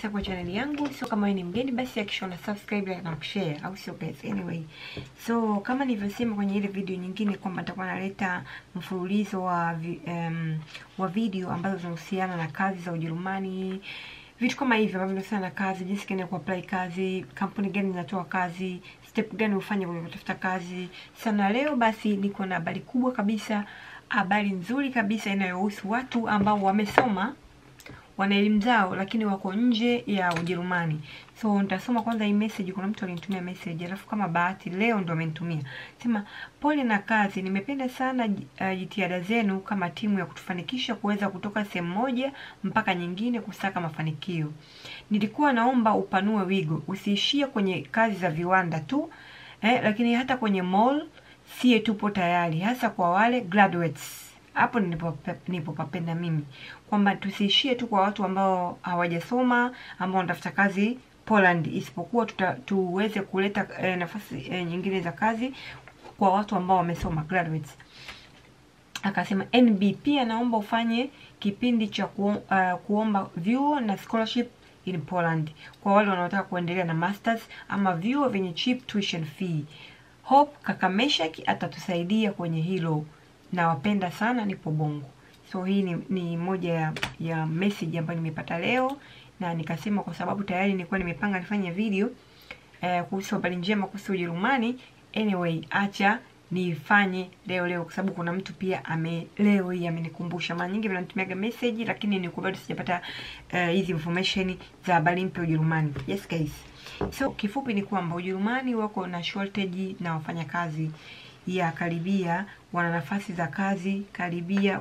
kabisa kwa chaneli yangu. So kama wewe ni mgeni, basi hakikisha una subscribe like na kushare, au sio guys? Anyway, so kama nilivyosema kwenye ile video nyingine kwamba nitakuwa naleta mfululizo wa vi, um, wa video ambazo zinahusiana na kazi za Ujerumani, vitu kama hivyo ambavyo vinahusiana na kazi, jinsi gani ya kuapply kazi, kampuni gani zinatoa kazi, step gani ufanye kwenye kutafuta kazi. Sana leo basi niko na habari kubwa kabisa, habari nzuri kabisa inayohusu watu ambao wamesoma wana elimu zao lakini wako nje ya Ujerumani. So nitasoma kwanza hii message. Kuna mtu alinitumia message, alafu kama bahati leo ndo amenitumia sema, pole na kazi, nimependa sana uh, jitihada zenu kama timu ya kutufanikisha kuweza kutoka sehemu moja mpaka nyingine kusaka mafanikio. Nilikuwa naomba upanue wigo, usiishie kwenye kazi za viwanda tu eh, lakini hata kwenye mall sie tupo tayari, hasa kwa wale graduates hapo nilipopapenda mimi kwamba tusiishie tu kwa watu ambao hawajasoma ambao wanatafuta kazi Poland, isipokuwa tuta, tuweze kuleta eh, nafasi eh, nyingine za kazi kwa watu ambao wamesoma graduates. Akasema NB pia naomba ufanye kipindi cha ku, uh, kuomba vyuo na scholarship in Poland kwa wale wanaotaka kuendelea na masters ama vyuo vyenye cheap tuition fee. Hope kaka Meshaki atatusaidia kwenye hilo nawapenda sana, nipo Bongo. So hii ni, ni moja ya, ya message ambayo nimepata leo, na nikasema kwa sababu tayari nilikuwa nimepanga nifanye video eh, kuhusu habari njema kuhusu Ujerumani. Anyway, acha nifanye leo leo, kwa sababu kuna mtu pia ame leo hii amenikumbusha. Mara nyingi wanatumiaga message, lakini nilikuwa bado sijapata hizi uh, information za habari mpya Ujerumani. Yes guys, so kifupi ni kwamba Ujerumani wako na shortage na wafanyakazi ya karibia wana nafasi za kazi karibia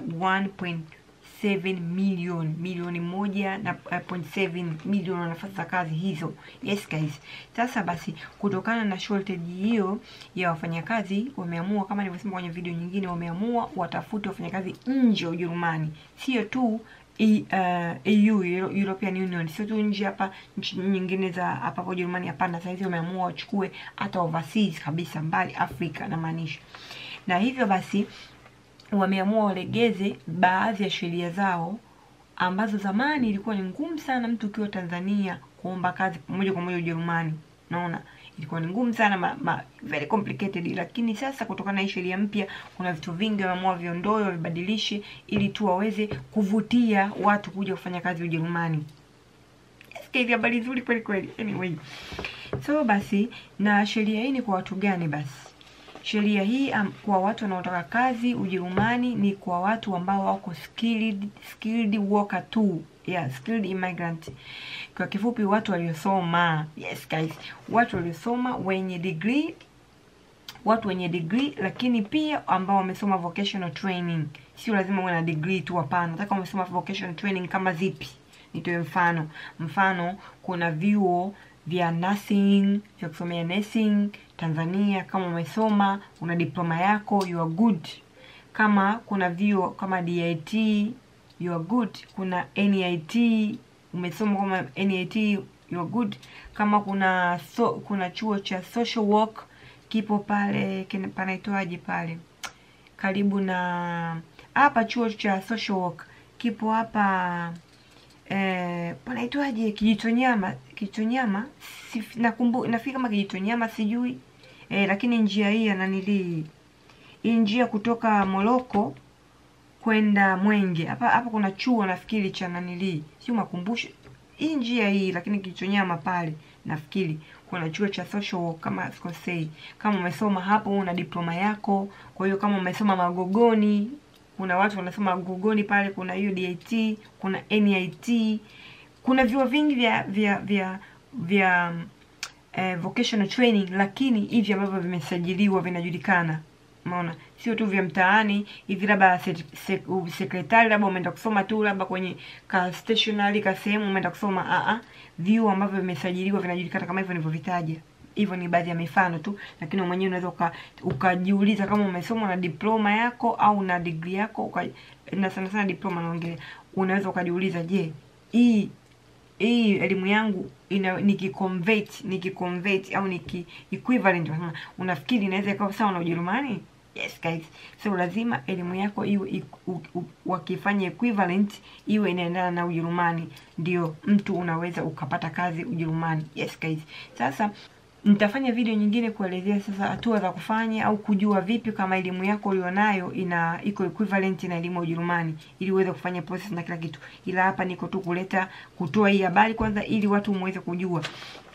1.7 milioni milioni moja na uh, point seven milioni wana nafasi za kazi hizo. Yes guys, sasa basi, kutokana na shortage hiyo ya wafanyakazi, wameamua kama nilivyosema kwenye video nyingine, wameamua watafute wafanyakazi nje ya Ujerumani, sio tu E, uh, EU European Union, sio tu nje hapa nchi nyingine za hapa Ujerumani. Hapana, sasa hivi wameamua wachukue hata overseas kabisa, mbali Afrika na maanisha. Na hivyo basi wameamua walegeze baadhi ya sheria zao ambazo zamani ilikuwa ni ngumu sana mtu ukiwa Tanzania kuomba kazi moja kwa moja Ujerumani. Naona ilikuwa ni ngumu sana ma, ma, very complicated, lakini sasa kutokana na hii sheria mpya kuna vitu vingi wameamua viondoe, wavibadilishe ili tu waweze kuvutia watu kuja kufanya kazi Ujerumani. Hivi habari nzuri kweli kweli. Anyway, so basi, na sheria hii ni kwa watu gani? Basi sheria hii um, kwa watu wanaotaka kazi Ujerumani ni kwa watu ambao wako skilled, skilled worker tu yeah, skilled immigrant. Kwa kifupi watu waliosoma. Yes guys, watu waliosoma wenye degree, watu wenye degree, lakini pia ambao wamesoma vocational training. Sio lazima uwe na degree tu, hapana. Nataka umesoma vocational training kama zipi? Nitoe mfano. Mfano, kuna vyuo vya nursing vya kusomea nursing Tanzania. Kama umesoma una diploma yako, you are good. Kama kuna vyuo kama DIT you are good. Kuna NIT umesoma kama NIT you are good. Kama kuna so, kuna chuo cha social work kipo pale, panaitwaje pale karibu na hapa, chuo cha social work kipo hapa eh, panaitwaje Kijitonyama, Kijitonyama si, nakumbu nafikiri kama Kijitonyama sijui eh, lakini njia hii ya nanili hii njia kutoka Moroko kwenda Mwenge hapa hapa kuna chuo nafikiri cha nanili, sio makumbusho hii njia hii, lakini Kijitonyama pale nafikiri kuna chuo cha social work kama sikosei. Kama umesoma hapo una diploma yako, kwa hiyo kama umesoma Magogoni, kuna watu wanasoma Magogoni pale, kuna hiyo DIT, kuna NIT, kuna vyuo vingi vya vya vya vya eh, vocational training, lakini hivi ambavyo vimesajiliwa vinajulikana. Umeona, sio tu vya mtaani hivi, labda sekretari, labda umeenda kusoma tu labda kwenye ka stationery ka sehemu umeenda kusoma a a, vyuo ambavyo vimesajiliwa vinajulikana kama hivyo nilivyovitaja. Hivyo ni baadhi ya mifano tu, lakini mwenyewe unaweza ukajiuliza kama umesoma na diploma yako au na degree yako uka, na sana sana diploma naongelea, unaweza ukajiuliza, je, hii hii elimu yangu ina nikiconvert nikiconvert au niki equivalent, unafikiri inaweza ikawa sawa na Ujerumani? Yes guys, so lazima elimu yako iwe wakifanya equivalent iwe inaendana na Ujerumani, ndio mtu unaweza ukapata kazi Ujerumani. Yes guys, sasa nitafanya video nyingine kuelezea sasa hatua za kufanya au kujua vipi kama elimu yako ulionayo ina iko equivalent na elimu ya Ujerumani ili uweze kufanya process na kila kitu, ila hapa niko tu kuleta kutoa hii habari kwanza, ili watu muweze kujua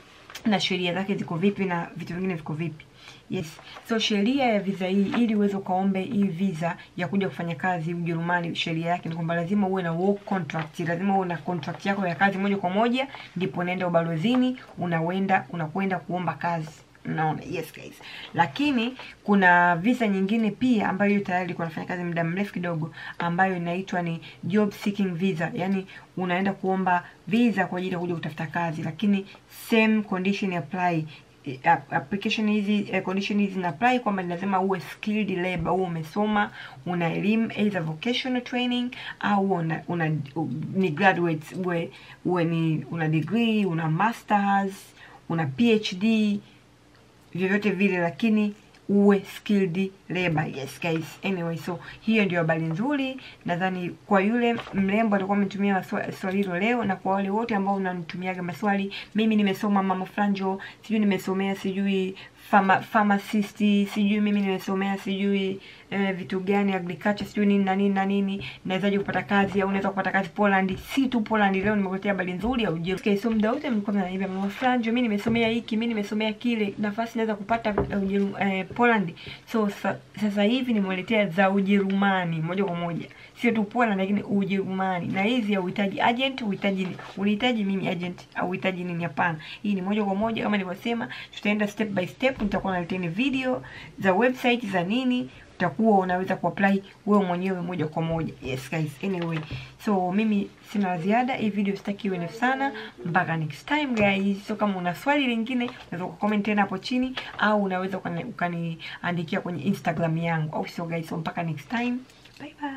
na sheria zake ziko vipi na vitu vingine viko vipi. Yes. So sheria ya visa hii ili uweze ukaombe hii visa ya kuja kufanya kazi Ujerumani, sheria yake ni kwamba lazima uwe na work contract, lazima uwe na contract yako ya kazi moja kwa moja, ndipo unaenda ubalozini, unawenda unakwenda kuomba kazi. Unaona, yes guys. Lakini kuna visa nyingine pia ambayo hiyo tayari ilikuwa nafanya kazi muda mrefu kidogo, ambayo inaitwa ni job seeking visa, yani unaenda kuomba visa kwa ajili ya kuja kutafuta kazi, lakini same condition apply application hizi eh, condition hizi zina apply kwamba lazima uwe skilled labor, uwe umesoma, una elimu either vocational training au una, una ni graduates, uwe uwe ni una degree, una masters, una PhD, vyovyote vile, lakini uwe skilled labor. Yes guys, anyway, so hiyo ndio habari nzuri. Nadhani kwa yule mrembo alikuwa ametumia swali hilo leo, na kwa wale wote ambao unanitumiaga maswali, mimi nimesoma mama franjo, sijui nimesomea sijui Pharma, pharmacist sijui mimi nimesomea sijui eh, vitu gani agriculture sijui nini na nini na nini, nawezaje kupata kazi au unaweza kupata kazi Poland. Si tu Poland, leo nimekuletea habari nzuri ya Ujerumani. Okay, so muda wote mlikuwa mnaniambia mama Franjo, mimi nimesomea hiki, mimi nimesomea kile, nafasi naweza kupata uh, eh, Poland. So sa, sasa hivi nimewaletea za Ujerumani moja kwa moja, sio tu Poland, lakini Ujerumani. Na hizi hauhitaji agent, uhitaji unihitaji mimi agent au uhitaji nini? Hapana, hii ni moja kwa moja kama nilivyosema, tutaenda step by step nitakuwa naleteni video za website za nini, utakuwa unaweza kuapply wewe mwenyewe moja kwa moja. Yes guys, anyway, so mimi sina la ziada. Hii video sitaki iwe ndefu sana, mpaka next time guys. So kama una swali lingine unaweza kucomment tena hapo chini, au unaweza ukaniandikia kwenye Instagram yangu, au sio guys? So mpaka next time, bye bye.